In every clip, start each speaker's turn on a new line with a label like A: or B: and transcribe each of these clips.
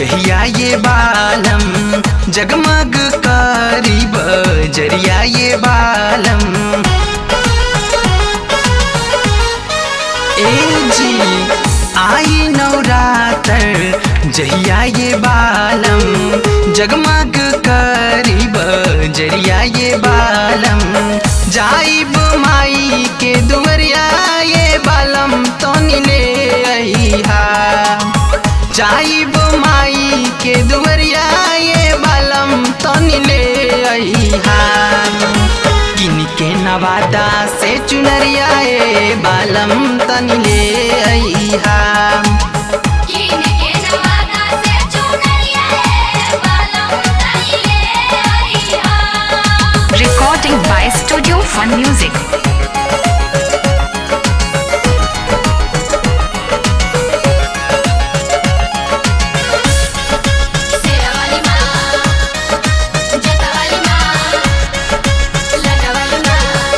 A: जहिया ये बालम जगमग करीब जरिया ये बालम ए जी आई नवरात्र जहिया ये बालम जगमग करीब जरिया ये बालम जाइब माई के दुवरिया ये बालम तो ले अइहा जाइब माई के दुवरिया ये बालम तो ले अइहा किन के नवादा से चुनरिया ए बालम तनी ले अइहा
B: किन के नवादा से चुनरिया है बालम तनी ले अइहा
C: Recording by Studio Fun Music.
B: Sherawali माँ जटावाली माँ लटावाली माँ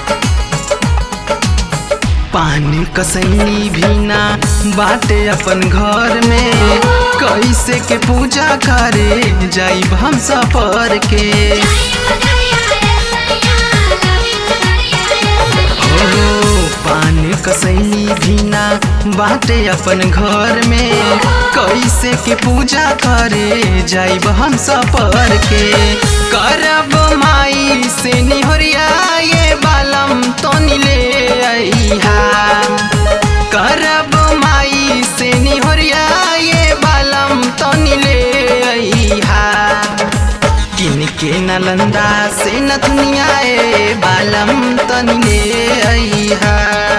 A: पान कसैनी भी ना बाटे अपन घर में कैसे के पूजा करे जाइब हम सफर के हो पान कसैनी भी ना बाटे अपन घर में कैसे के पूजा करे जाइब हम सफर के करब माई से निहरिया ये बालम तो ले अइहा करब माई से निहरिया ये बालम तो ले अइहा किन के नलंदा से नथुनिया ए बालम तनी ले अइहा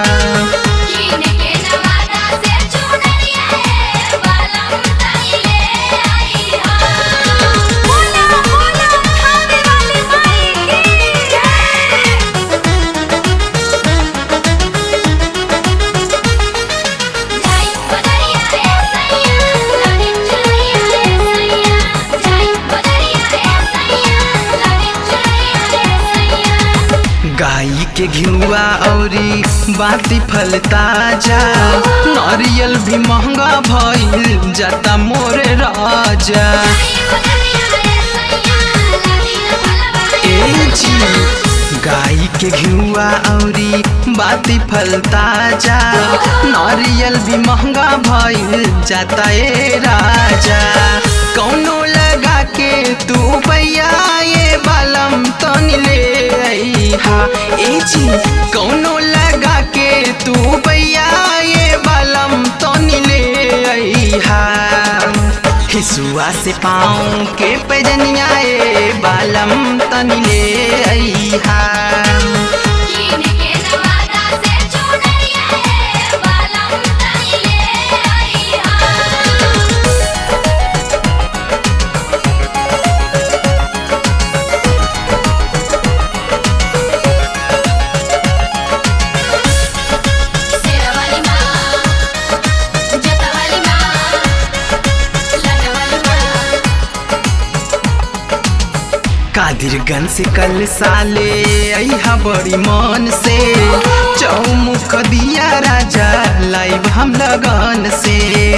A: गाई के घिउआ औरी बाती फल ताजा नारियल भी महंगा भइल जाता मोरे राजा ए जी गाई के घिउआ औरी बाती फल ताजा नारियल भी महंगा भइल जाता ए राजा कौनो लगा के तू पैया ये बालम तनी ले अइहा ए जी कौनो लगा के तू पैया ये बालम तनी ले अइहा हिसुआ से पाँव के पैजनिया ए बालम तनी ले अइहा
B: शेरावाली माँ जटावाली माँ लटावाली माँ
A: कादिरगंज से कल साले अइहा बड़ी मन से चौमुख दिया राजा लाइव हम लगन से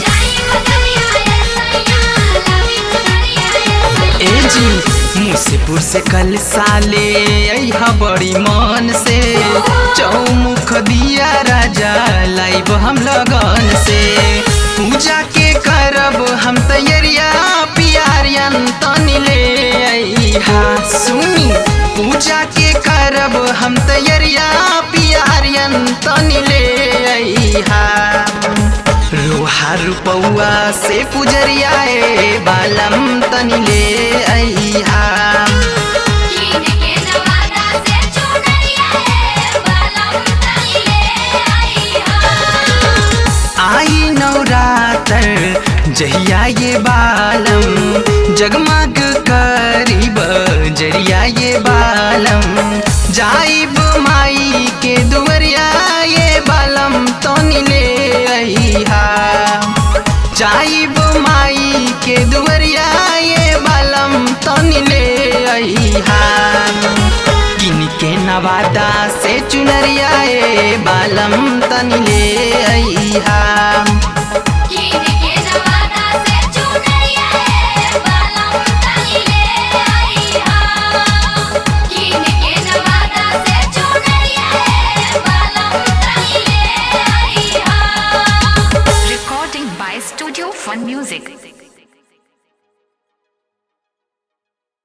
A: ए जी मुसेपुर से कल साले अइहा बड़ी मन से चौमुख दिया राजा लाइव हम लगन से पूजा के करब हम तैयारिया पियारियन तनी ले अइहा सुनी पूजा के करब हम तैयारिया पियारियन तनी ले अइहा लोहा रुपौआ से पुजरिया ए बालम तनी ले अइहा आई नवरात्र जहिया ये बालम जगमग करीब जरिया ये बालम जाइब माई के दुवरिया ये बालम तो ले अइहा जाइब माई के दुवरिया ये बालम तो ले अइहा किन के नवादा से चुनरिया ए बालम तनी ले अइहा